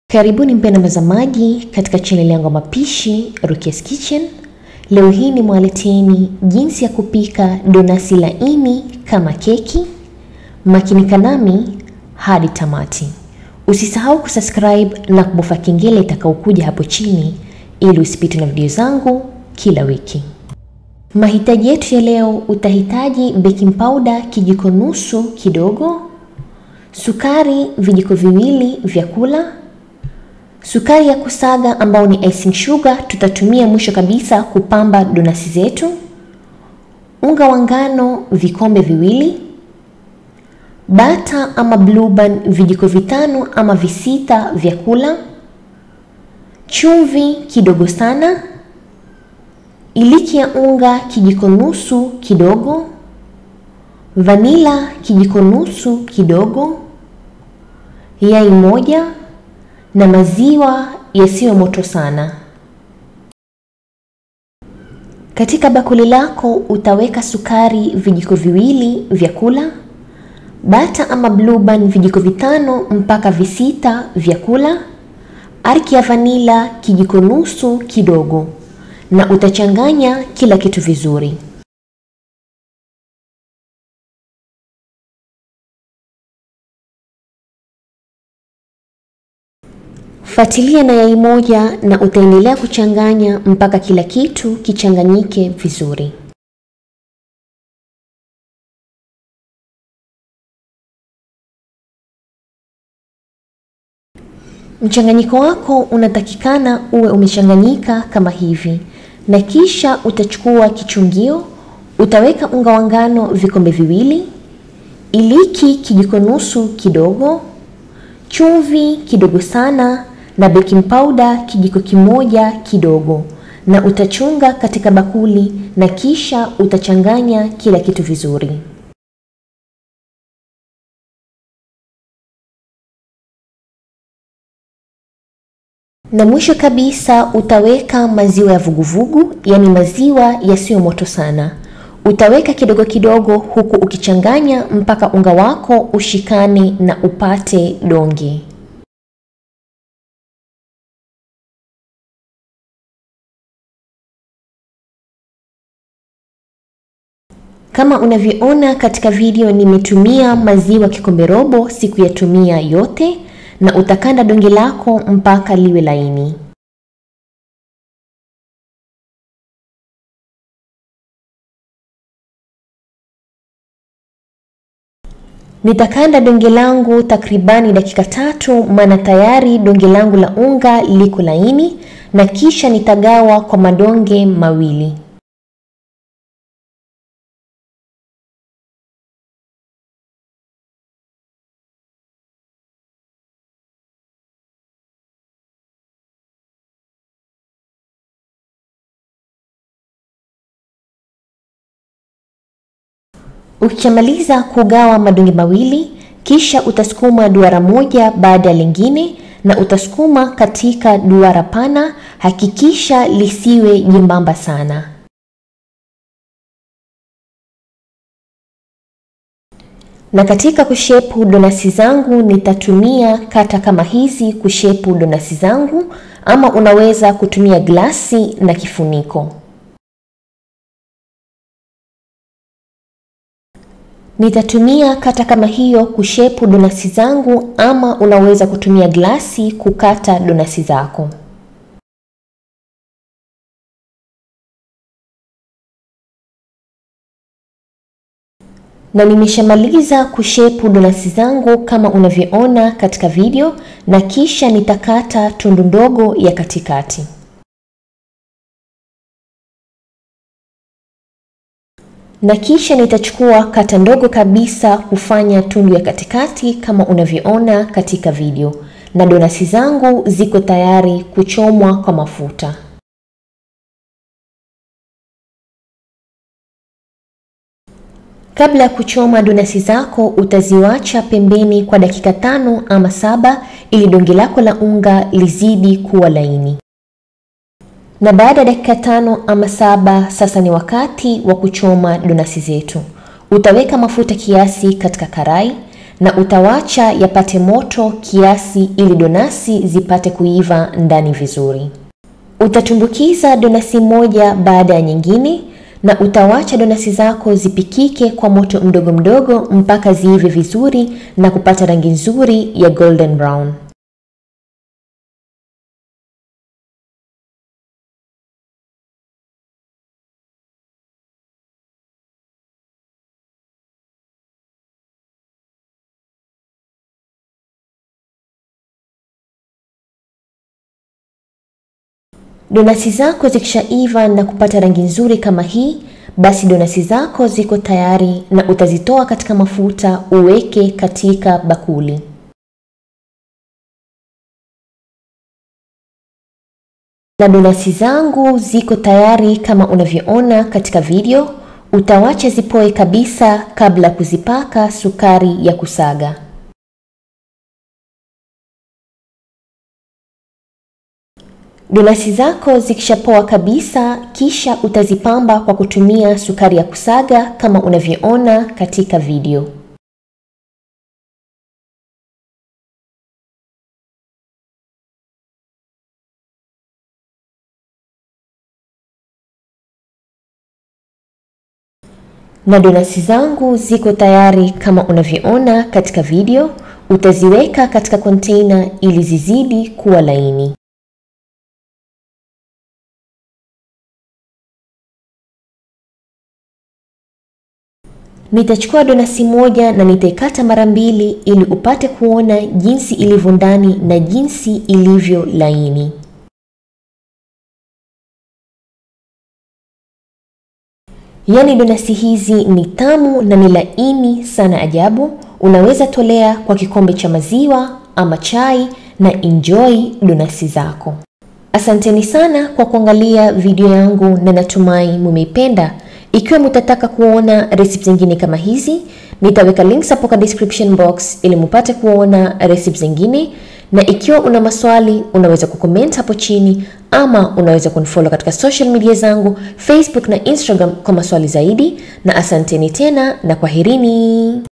Karibuni mpenda mtazamaji katika chaneli yangu ya mapishi Rukia's Kitchen. Leo hii ni mwaleteni jinsi ya kupika donasi laini kama keki. Makinika nami hadi tamati. Usisahau kusubscribe na kubofya kengele itakayokuja hapo chini ili usipitwe na video zangu kila wiki. Mahitaji yetu ya leo, utahitaji baking powder kijiko nusu kidogo, sukari vijiko viwili vya kula, sukari ya kusaga ambao ni icing sugar tutatumia mwisho kabisa kupamba donasi zetu, unga wa ngano vikombe viwili, bata ama blue band vijiko vitano ama visita vya kula, chumvi kidogo sana, iliki ya unga kijiko nusu kidogo, vanila kijiko nusu kidogo, yai moja na maziwa yasiyo moto sana. Katika bakuli lako utaweka sukari vijiko viwili vya kula, bata ama blue band vijiko vitano mpaka visita vya kula, arki ya vanila kijiko nusu kidogo, na utachanganya kila kitu vizuri. Fuatilia na yai moja na utaendelea kuchanganya mpaka kila kitu kichanganyike vizuri. Mchanganyiko wako unatakikana uwe umechanganyika kama hivi, na kisha utachukua kichungio, utaweka unga wa ngano vikombe viwili, iliki kijiko nusu kidogo, chumvi kidogo sana na baking powder kijiko kimoja kidogo, na utachunga katika bakuli na kisha utachanganya kila kitu vizuri. Na mwisho kabisa utaweka maziwa ya vuguvugu, yaani maziwa yasiyo moto sana. Utaweka kidogo kidogo, huku ukichanganya mpaka unga wako ushikane na upate donge. Kama unavyoona katika video, nimetumia maziwa kikombe robo, sikuyatumia yote, na utakanda donge lako mpaka liwe laini. Nitakanda donge langu takribani dakika tatu, maana tayari donge langu la unga liko laini, na kisha nitagawa kwa madonge mawili. Ukishamaliza kugawa madonge mawili, kisha utasukuma duara moja baada ya lingine, na utasukuma katika duara pana. Hakikisha lisiwe jembamba sana. Na katika kushepu donasi zangu nitatumia kata kama hizi kushepu donasi zangu, ama unaweza kutumia glasi na kifuniko. Nitatumia kata kama hiyo kushepu donasi zangu, ama unaweza kutumia glasi kukata donasi zako. Na nimeshamaliza kushepu donasi zangu kama unavyoona katika video, na kisha nitakata tundu ndogo ya katikati. na kisha nitachukua kata ndogo kabisa kufanya tundu ya katikati kama unavyoona katika video, na donasi zangu ziko tayari kuchomwa kwa mafuta. Kabla ya kuchoma donasi zako, utaziwacha pembeni kwa dakika tano ama saba ili donge lako la unga lizidi kuwa laini. Na baada ya dakika tano ama saba, sasa ni wakati wa kuchoma donasi zetu. Utaweka mafuta kiasi katika karai na utawacha yapate moto kiasi ili donasi zipate kuiva ndani vizuri. Utatumbukiza donasi moja baada ya nyingine na utawacha donasi zako zipikike kwa moto mdogo mdogo mpaka ziive vizuri na kupata rangi nzuri ya golden brown. Donasi zako zikishaiva na kupata rangi nzuri kama hii, basi donasi zako ziko tayari na utazitoa katika mafuta uweke katika bakuli. Na donasi zangu ziko tayari kama unavyoona katika video. Utawacha zipoe kabisa kabla kuzipaka sukari ya kusaga. Donasi zako zikishapoa kabisa, kisha utazipamba kwa kutumia sukari ya kusaga kama unavyoona katika video. Na donasi zangu ziko tayari kama unavyoona katika video. Utaziweka katika container ili zizidi kuwa laini. Nitachukua donasi moja na nitaikata mara mbili ili upate kuona jinsi ilivyo ndani na jinsi ilivyo laini. Yaani donasi hizi ni tamu na ni laini sana ajabu. Unaweza tolea kwa kikombe cha maziwa ama chai na enjoy donasi zako. Asanteni sana kwa kuangalia video yangu na natumai mumeipenda. Ikiwa mtataka kuona recipe zingine kama hizi, nitaweka links hapo kwa description box ili mupate kuona recipe zingine, na ikiwa una maswali unaweza kucomment hapo chini ama unaweza kunifollow katika social media zangu Facebook na Instagram kwa maswali zaidi, na asanteni tena na kwaherini.